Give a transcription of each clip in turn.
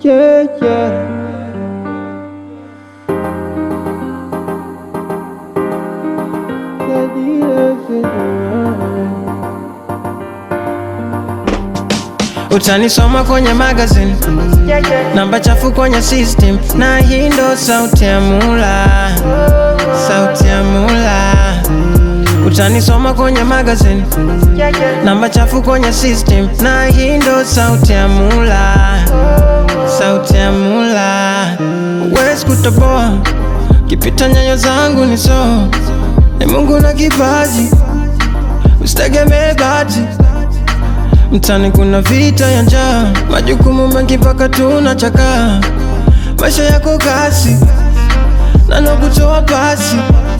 Yeah, yeah. Utanisoma kwenye magazine, namba chafu kwenye system, na hii ndo sauti ya mula, sauti ya mula. Utanisoma kwenye magazine, namba chafu kwenye system, na hii ndo sauti ya mula, sauti ya mula. Huwezi kutoboa kipita nyayo zangu ni so, ni Mungu na kipaji, usitegemee bahati Mtani kuna vita ya njaa, majukumu mengi mpaka tunachakaa. Maisha yako kasi na nakutoa pasi.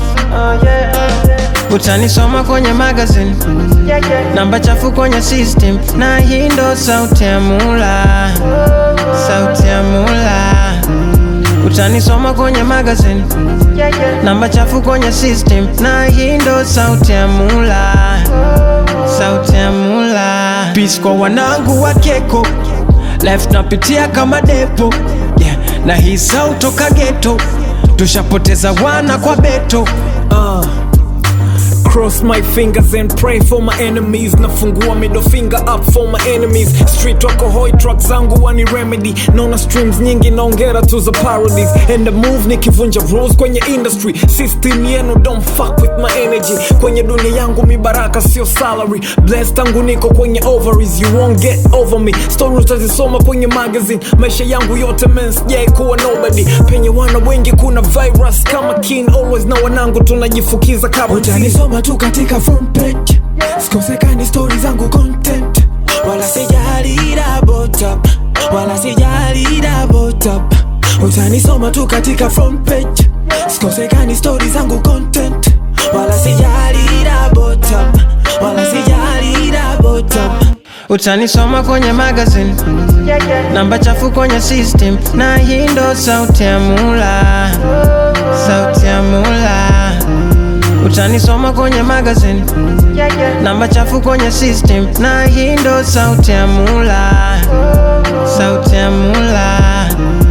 Utanisoma kwenye magazine, namba chafu kwenye system, na hii ndo sauti ya mula, sauti ya mula. Utanisoma kwenye magazine, namba chafu kwenye system, na hii ndo sauti ya mula, sauti ya mula. Peace kwa wanangu wa keko, life napitia kama depo yeah. Na hii sauti toka ghetto, tushapoteza wana kwa beto Uh, cross my fingers and pray for my enemies nafungua middle finger up for my enemies street wako hoi truck zangu wani remedy naona streams nyingi naongera tu za parodies and the move nikivunja rules kwenye industry system yenu don't fuck with my energy kwenye dunia yangu mibaraka sio salary blessed tangu niko kwenye ovaries you won't get over me story utazisoma kwenye magazine maisha yangu yote men sijai kuwa nobody penye wana wengi kuna virus kama kin always na wanangu tunajifukiza kama utanisoma tu katika front page sikosekani stori zangu content wala sijali double tap wala sijali double tap utanisoma tu katika front page sikosekani stori zangu content wala sijali double tap wala sijali double tap Utanisoma kwenye magazine, namba chafu kwenye system, na hii ndo sauti ya mula, sauti ya mula. Utanisoma kwenye magazine, namba chafu kwenye system, na hii ndo sauti ya mula, sauti ya mula.